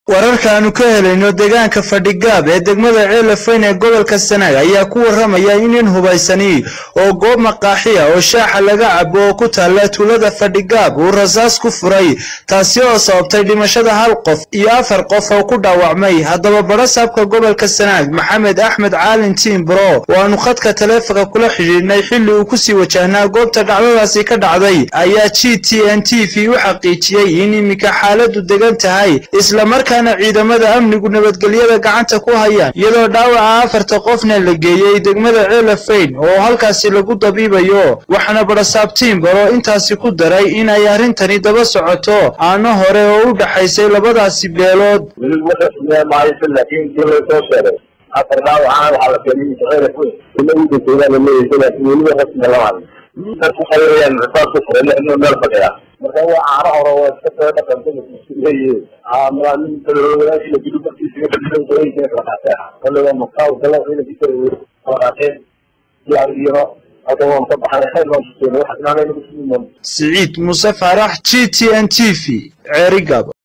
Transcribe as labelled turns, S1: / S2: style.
S1: wararkaanu ka helayno deegaanka fadhigaab ee degmada ceelafayn ee gobolka sanaag ayaa ku waramaya in nin hubaysani oo goob maqaaxiya oo shaaxa laga cabo oo ku taalla tuulada fadhigaab uu rasaas ku furay taasi oo sababtay dhimashada hal qof iyo afar qof oo ku dhaawacmay haddaba barasaabka gobolka sanaag maxamed axmed caalin tiimbro waanu khadka taleefonka kula xidhiidhnay xilli uu kusii wajahnaa goobta dhacdadaasi ka dhacday ayaa g t n t v u xaqiijiyey in iminka xaaladu degan tahay islamarkaa ciidamada amnigu nabadgelyada gacanta ku hayaan iyadoo dhaawaca afarta qofna la geeyey degmada ceelafayn oo halkaasi lagu dabiibayo waxaana barasaab tiimbaro intaasi ku daray in ay arrintani daba socoto aano hore oo u dhaxaysay labadaasi beelood
S2: afar dhaawacaan waxaa la keenay ceelafayn ina u degtoodaa la leeyahay laakiin weliba rasmiga lama hadlin dadku waxay leeyaan rasaas ku furay inuu meel fadhiya marka waa caano hore waa iska soo dhaqanta leeyihiin malaamin walaashii gudi barkiisa ka dhigay qoyinka kala qaateen kolle waa maqaaw gala ciidankiisa kala qaateen iyo hadda waan ka baxay xeer baan kuseenay waxa inaanay nagu sii
S1: siciid muuse faarax g t n t v ceerigab